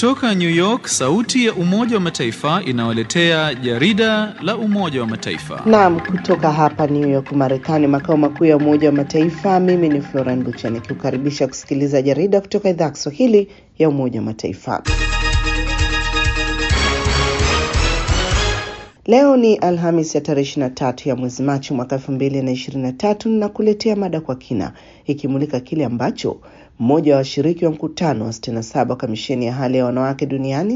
Kutoka New York, sauti ya Umoja wa Mataifa inawaletea jarida la Umoja wa Mataifa. Naam, kutoka hapa New York, Marekani, makao makuu ya Umoja wa Mataifa. Mimi ni Floran Bucha nikiukaribisha kusikiliza jarida kutoka idhaa ya Kiswahili ya Umoja wa Mataifa. Leo ni Alhamis ya tarehe 23 ya mwezi Machi mwaka 2023 na kuletea mada kwa kina ikimulika kile ambacho mmoja wa washiriki wa mkutano wa 67 wa kamisheni ya hali ya wanawake duniani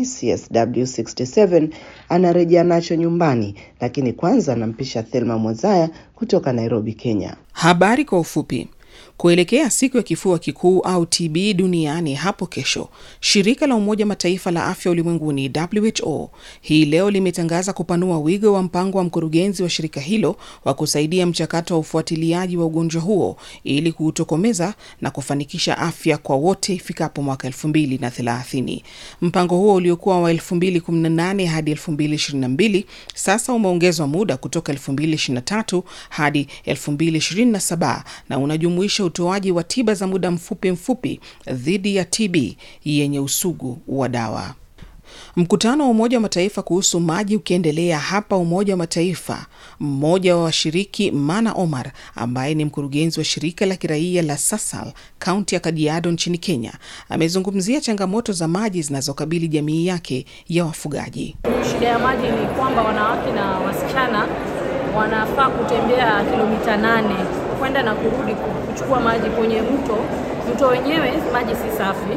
CSW67 anarejea nacho nyumbani, lakini kwanza anampisha Thelma Mwazaya kutoka Nairobi, Kenya. Habari kwa ufupi. Kuelekea siku ya kifua kikuu au TB duniani hapo kesho, shirika la Umoja Mataifa la afya ulimwenguni WHO hii leo limetangaza kupanua wigo wa mpango wa mkurugenzi wa shirika hilo wa kusaidia mchakato wa ufuatiliaji wa ugonjwa huo ili kuutokomeza na kufanikisha afya kwa wote ifikapo mwaka 2030. Mpango huo uliokuwa wa 2018 hadi 2022 sasa umeongezwa muda kutoka 2023 hadi 2027 na unajumuisha utoaji wa tiba za muda mfupi mfupi dhidi ya TB yenye usugu wa dawa. Mkutano wa Umoja wa Mataifa kuhusu maji ukiendelea hapa Umoja wa Mataifa, mmoja wa washiriki Mana Omar ambaye ni mkurugenzi wa shirika la kiraia la Sasal kaunti ya Kajiado nchini Kenya amezungumzia changamoto za maji zinazokabili jamii yake ya wafugaji. Shida ya maji ni kwamba wanawake na wasichana wanafaa kutembea kilomita nane kwenda na kurudi kuchukua maji kwenye mto. Mto wenyewe maji si safi,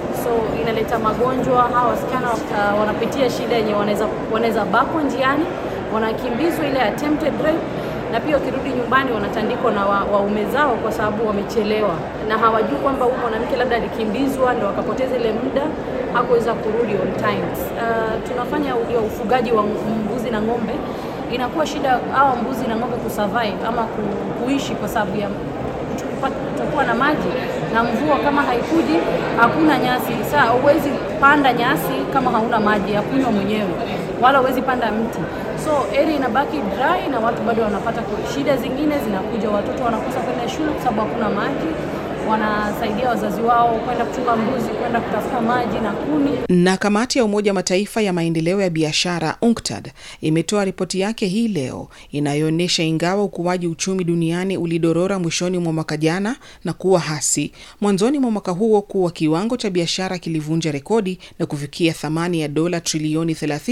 so inaleta magonjwa. Hawa wasichana uh, wanapitia shida yenye wanaweza wanaweza bakwa njiani, wanakimbizwa ile attempted rape, na pia wakirudi nyumbani wanatandikwa na waume wa zao kwa sababu wamechelewa, na hawajui kwamba huyu mwanamke labda alikimbizwa ndo akapoteza ile muda hakuweza kurudi on time. Uh, tunafanya ufugaji wa mbuzi na ng'ombe inakuwa shida hawa mbuzi na ng'ombe kusurvive ama ku, kuishi kwa sababu ya kutakuwa na maji na mvua. Kama haikuji hakuna nyasi. Saa huwezi panda nyasi kama hauna maji ya kunywa mwenyewe, wala huwezi panda mti, so area inabaki dry na watu bado wanapata shida zingine zinakuja. Watoto wanakosa kwenda shule kwa sababu hakuna maji wanasaidia wazazi wao kwenda kuchunga mbuzi, kwenda kutafuta maji na kuni. Na kamati ya Umoja wa Mataifa ya maendeleo ya biashara UNCTAD imetoa ripoti yake hii leo inayoonyesha ingawa ukuaji uchumi duniani ulidorora mwishoni mwa mwaka jana na kuwa hasi, mwanzoni mwa mwaka huo kuwa kiwango cha biashara kilivunja rekodi na kufikia thamani ya dola trilioni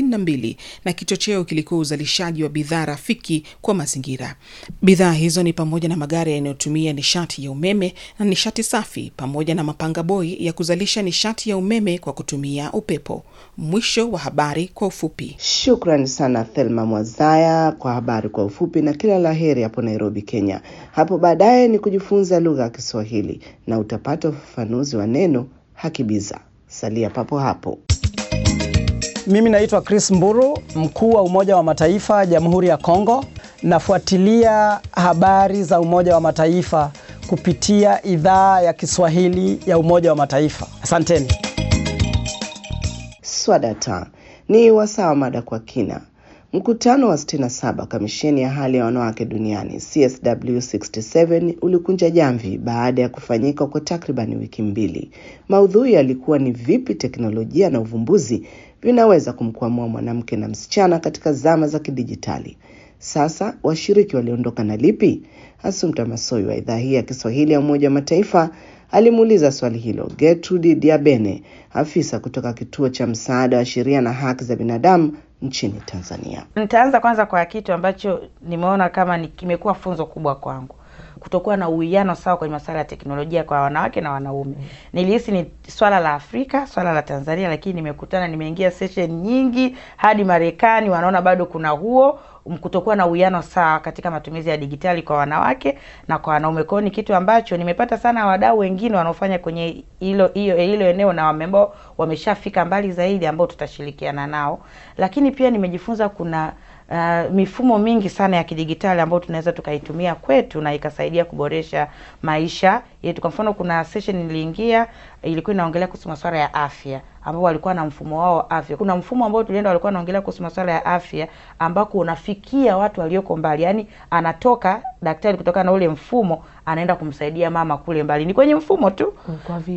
32 na kichocheo kilikuwa uzalishaji wa bidhaa rafiki kwa mazingira. Bidhaa hizo ni pamoja na magari yanayotumia nishati ya umeme na nishati safi pamoja na mapanga boi ya kuzalisha nishati ya umeme kwa kutumia upepo. Mwisho wa habari kwa ufupi. Shukrani sana Thelma Mwazaya kwa habari kwa ufupi, na kila la heri hapo Nairobi, Kenya. Hapo baadaye ni kujifunza lugha ya Kiswahili na utapata ufafanuzi wa neno hakibiza. Salia papo hapo. Mimi naitwa Chris Mburu, mkuu wa Umoja wa Mataifa Jamhuri ya Kongo. Nafuatilia habari za Umoja wa Mataifa kupitia idhaa ya Kiswahili ya Umoja wa Mataifa. Asanteni. Swadata ni wasaa mada kwa kina. Mkutano wa 67 kamisheni ya hali ya wanawake duniani CSW67 ulikunja jamvi baada ya kufanyika kwa takribani wiki mbili. Maudhui yalikuwa ni vipi teknolojia na uvumbuzi vinaweza kumkwamua mwanamke na msichana katika zama za kidijitali. Sasa washiriki waliondoka na lipi? Asumta Masoi wa idhaa hii ya Kiswahili ya Umoja wa Mataifa alimuuliza swali hilo Gertrude Diabene, afisa kutoka kituo cha msaada wa sheria na haki za binadamu nchini Tanzania. Nitaanza kwanza kwa kitu ambacho nimeona kama ni kimekuwa funzo kubwa kwangu, kutokuwa na uwiano sawa kwenye masuala ya teknolojia kwa wanawake na wanaume. Nilihisi ni swala la Afrika, swala la Tanzania, lakini nimekutana, nimeingia session nyingi hadi Marekani, wanaona bado kuna huo kutokuwa na uwiano sawa katika matumizi ya digitali kwa wanawake na kwa wanaume. Kwao ni kitu ambacho nimepata sana wadau wengine wanaofanya kwenye hilo hiyo hilo eneo na ambao wameshafika mbali zaidi, ambao tutashirikiana nao, lakini pia nimejifunza kuna Uh, mifumo mingi sana ya kidigitali ambayo tunaweza tukaitumia kwetu na ikasaidia kuboresha maisha yetu. Kwa mfano, kuna session niliingia ilikuwa inaongelea kuhusu masuala ya afya ambao walikuwa na mfumo wao wa afya. Kuna mfumo ambao tulienda walikuwa wanaongelea kuhusu masuala ya afya ambako unafikia watu walioko mbali, yaani anatoka daktari kutoka na ule mfumo anaenda kumsaidia mama kule mbali, ni kwenye mfumo tu. Kwa vipi?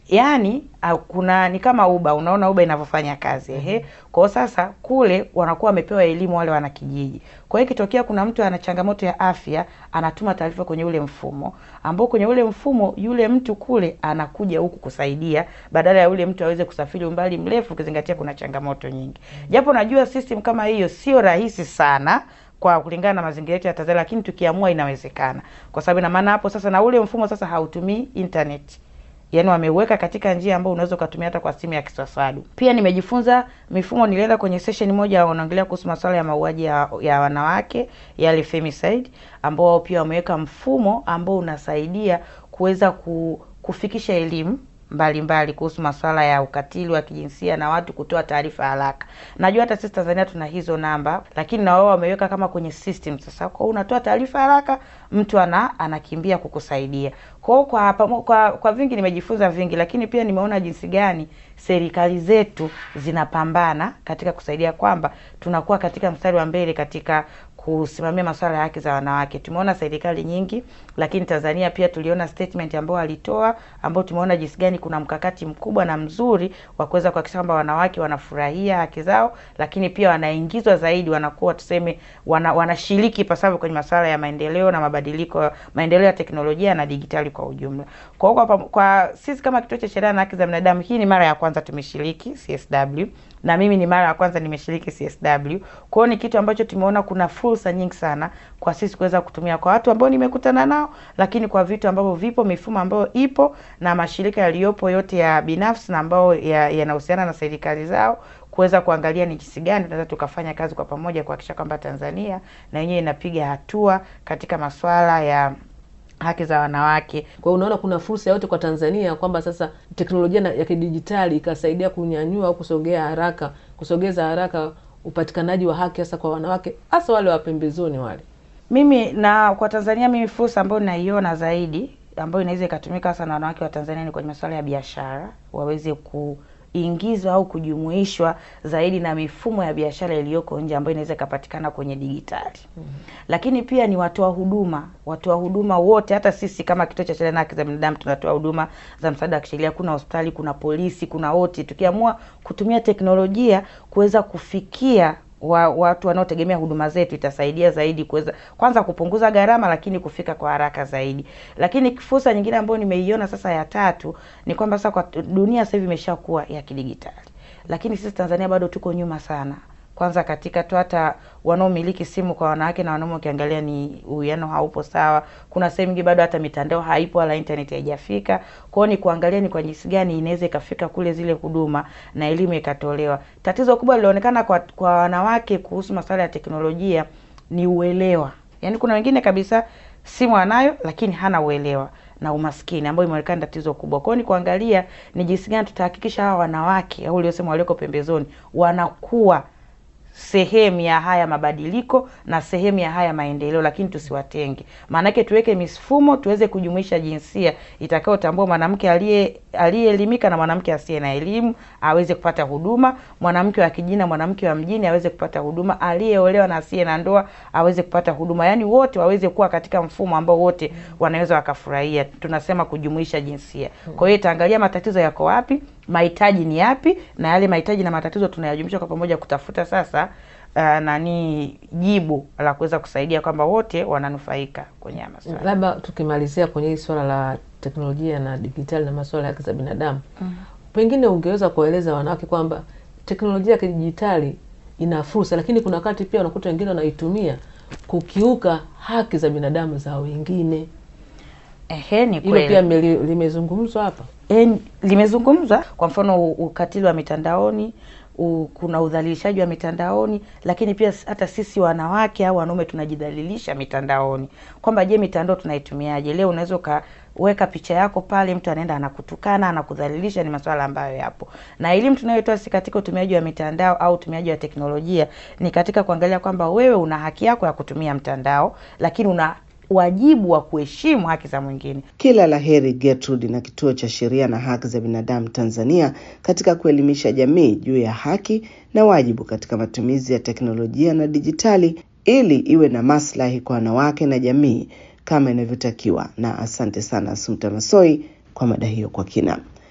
yaani au kuna ni kama uba unaona uba inavyofanya kazi ehe kwa hiyo sasa kule wanakuwa wamepewa elimu wale wanakijiji kwa hiyo ikitokea kuna mtu ana changamoto ya afya anatuma taarifa kwenye ule mfumo ambao kwenye ule mfumo yule mtu kule anakuja huku kusaidia badala ya yule mtu aweze kusafiri umbali mrefu ukizingatia kuna changamoto nyingi japo najua system kama hiyo sio rahisi sana kwa kulingana na mazingira yetu ya Tanzania, lakini tukiamua inawezekana, kwa sababu ina maana hapo sasa na ule mfumo sasa hautumii internet yaani wameuweka katika njia ambayo unaweza ukatumia hata kwa simu ya kiswaswadu. Pia nimejifunza mifumo, nilienda kwenye session moja wanaongelea kuhusu masuala ya mauaji ya, ya wanawake yale femicide, ambao wao pia wameweka mfumo ambao unasaidia kuweza ku, kufikisha elimu mbalimbali kuhusu masuala ya ukatili wa kijinsia na watu kutoa taarifa haraka. Najua hata sisi Tanzania tuna hizo namba, lakini na wao wameweka kama kwenye system. Sasa kwa unatoa taarifa haraka, mtu ana anakimbia kukusaidia. Kwa hiyo kwa, kwa, kwa, kwa vingi nimejifunza vingi, lakini pia nimeona jinsi gani serikali zetu zinapambana katika kusaidia kwamba tunakuwa katika mstari wa mbele katika kusimamia masuala ya haki za wanawake. Tumeona serikali nyingi, lakini Tanzania pia tuliona statement ambayo alitoa, ambao tumeona jinsi gani kuna mkakati mkubwa na mzuri wa kuweza kuhakikisha kwamba wanawake wanafurahia haki zao, lakini pia wanaingizwa zaidi, wanakuwa tuseme, wana, wanashiriki pasavyo kwenye masuala ya maendeleo na mabadiliko, maendeleo ya teknolojia na digitali kwa ujumla. Kwa hiyo kwa, kwa sisi kama Kituo cha Sheria na Haki za Binadamu, hii ni mara ya kwanza tumeshiriki CSW na mimi ni mara ya kwanza nimeshiriki CSW. Kwa hiyo ni kitu ambacho tumeona kuna fursa nyingi sana kwa sisi kuweza kutumia kwa watu ambao nimekutana nao, lakini kwa vitu ambavyo vipo, mifumo ambayo ipo na mashirika yaliyopo yote ya binafsi na ambayo yanahusiana ya na serikali zao kuweza kuangalia ni jinsi gani tunaweza tukafanya kazi kwa pamoja kuhakikisha kwamba Tanzania na yenyewe inapiga hatua katika masuala ya haki za wanawake. Kwa hiyo unaona kuna fursa yote kwa Tanzania kwamba sasa teknolojia ya kidijitali ikasaidia kunyanyua au kusogea haraka, kusogeza haraka upatikanaji wa haki hasa kwa wanawake, hasa wale wa pembezoni wale. Mimi na kwa Tanzania, mimi fursa ambayo naiona zaidi ambayo inaweza ikatumika hasa na wanawake wa Tanzania ni kwenye masuala ya biashara, waweze ku ingizwa au kujumuishwa zaidi na mifumo ya biashara iliyoko nje ambayo inaweza ikapatikana kwenye digitali. mm -hmm. Lakini pia ni watoa huduma, watoa huduma wote, hata sisi kama Kituo cha Sheria na Haki za Binadamu tunatoa huduma za msaada wa kisheria. Kuna hospitali, kuna polisi, kuna wote. Tukiamua kutumia teknolojia kuweza kufikia wa, watu wanaotegemea huduma zetu itasaidia zaidi kuweza kwanza kupunguza gharama, lakini kufika kwa haraka zaidi. Lakini fursa nyingine ambayo nimeiona sasa ya tatu ni kwamba sasa kwa dunia sasa hivi imeshakuwa ya kidigitali, lakini sisi Tanzania bado tuko nyuma sana kwanza katika tu hata wanaomiliki simu kwa wanawake na wanaume, ukiangalia ni uwiano haupo sawa. Kuna sehemu nyingi bado hata mitandao haipo wala internet haijafika. Kwa hiyo ni kuangalia ni kwa jinsi gani inaweza ikafika kule zile huduma na elimu ikatolewa. Tatizo kubwa lilionekana kwa, kwa wanawake kuhusu masuala ya teknolojia ni uelewa. Yaani kuna wengine kabisa simu anayo lakini hana uelewa na umaskini ambayo imeonekana tatizo kubwa. Kwa hiyo ni kuangalia ni jinsi gani tutahakikisha hawa wanawake au uliosema walioko pembezoni wanakuwa sehemu ya haya mabadiliko na sehemu ya haya maendeleo, lakini tusiwatenge. Maanake tuweke mifumo tuweze kujumuisha jinsia itakayotambua mwanamke aliye aliyeelimika na mwanamke asiye na elimu aweze kupata huduma, mwanamke wa kijini na mwanamke wa mjini aweze kupata huduma, aliyeolewa na asiye na ndoa aweze kupata huduma, yaani wote waweze kuwa katika mfumo ambao wote wanaweza wakafurahia. Tunasema kujumuisha jinsia. Kwa hiyo itaangalia matatizo yako wapi, mahitaji ni yapi, na yale mahitaji na matatizo tunayajumlisha kwa pamoja kutafuta sasa uh, nani jibu la kuweza kusaidia kwamba wote wananufaika kwenye haya masuala. Labda tukimalizia kwenye hili swala la teknolojia na digitali na masuala ya haki za binadamu mm. Pengine ungeweza kueleza wanawake kwamba teknolojia ya kidijitali ina fursa, lakini kuna wakati pia unakuta wengine wanaitumia kukiuka haki za binadamu za wengine. Ehe, ni Hilo kweli. pia meli- limezungumzwa hapa. E, limezungumzwa kwa mfano u- ukatili wa mitandaoni u, kuna udhalilishaji wa mitandaoni, lakini pia s- hata sisi wanawake au wanaume tunajidhalilisha mitandaoni, kwamba je, mitandao tunaitumiaje? Leo unaweza ukaweka picha yako pale, mtu anaenda anakutukana, anakudhalilisha. Ni masuala ambayo yapo, na elimu tunayotoa si katika utumiaji wa mitandao au utumiaji wa teknolojia, ni katika kuangalia kwamba wewe una haki yako ya kutumia mtandao, lakini una wajibu wa kuheshimu haki za mwingine. Kila la heri Gertrude na Kituo cha Sheria na Haki za Binadamu Tanzania katika kuelimisha jamii juu ya haki na wajibu katika matumizi ya teknolojia na dijitali ili iwe na maslahi kwa wanawake na jamii kama inavyotakiwa. Na asante sana Assumpta Massoi kwa mada hiyo kwa kina.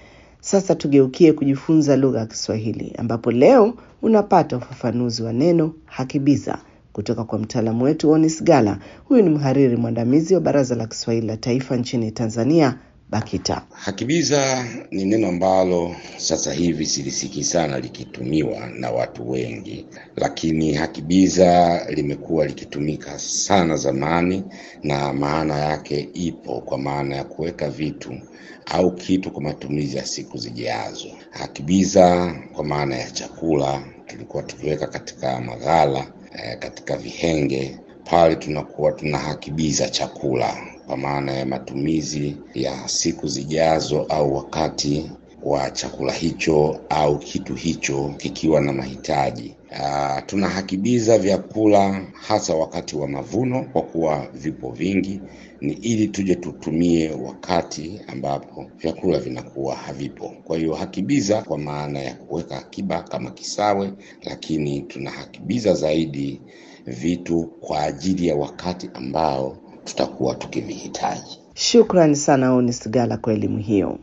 Sasa tugeukie kujifunza lugha ya Kiswahili ambapo leo unapata ufafanuzi wa neno hakibiza kutoka kwa mtaalamu wetu Onis Gala. Huyu ni mhariri mwandamizi wa Baraza la Kiswahili la Taifa nchini Tanzania, BAKITA. Hakibiza ni neno ambalo sasa hivi silisikii sana likitumiwa na watu wengi, lakini hakibiza limekuwa likitumika sana zamani, na maana yake ipo kwa maana ya kuweka vitu au kitu kwa matumizi ya siku zijazo. Hakibiza kwa maana ya chakula tulikuwa tukiweka katika maghala eh, katika vihenge pale tunakuwa tunahakibiza chakula kwa maana ya matumizi ya siku zijazo au wakati wa chakula hicho au kitu hicho kikiwa na mahitaji. Uh, tunahakibiza vyakula hasa wakati wa mavuno kwa kuwa vipo vingi, ni ili tuje tutumie wakati ambapo vyakula vinakuwa havipo. Kwa hiyo hakibiza kwa maana ya kuweka akiba kama kisawe, lakini tunahakibiza zaidi vitu kwa ajili ya wakati ambao tutakuwa tukivihitaji. Shukrani sana Onis Gala kwa elimu hiyo.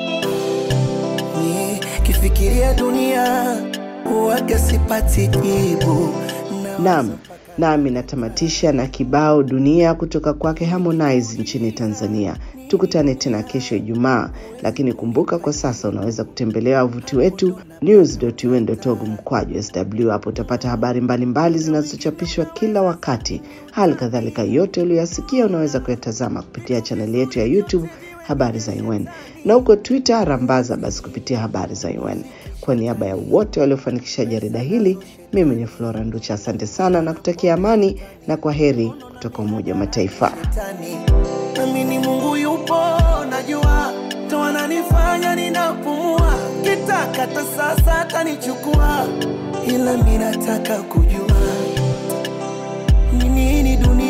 Kifikiria dunia huwaga sipati jibu. Naam, nami natamatisha na kibao dunia kutoka kwake Harmonize nchini Tanzania. Tukutane tena kesho Ijumaa, lakini kumbuka kwa sasa unaweza kutembelea wavuti wetu news.un.org mkwaju sw. Hapo utapata habari mbalimbali zinazochapishwa kila wakati. Hali kadhalika yote uliyoyasikia unaweza kuyatazama kupitia chaneli yetu ya YouTube habari za UN na huko Twitter rambaza basi kupitia habari za UN. Kwa niaba ya wote waliofanikisha jarida hili, mimi ni Flora Nducha, asante sana na kutakia amani na kwa heri kutoka Umoja wa Mataifa. Namini Mungu yupo, najua ndo ananifanya ninapumua, kitakata sasa atanichukua, ila mi nataka kujua ni nini dunia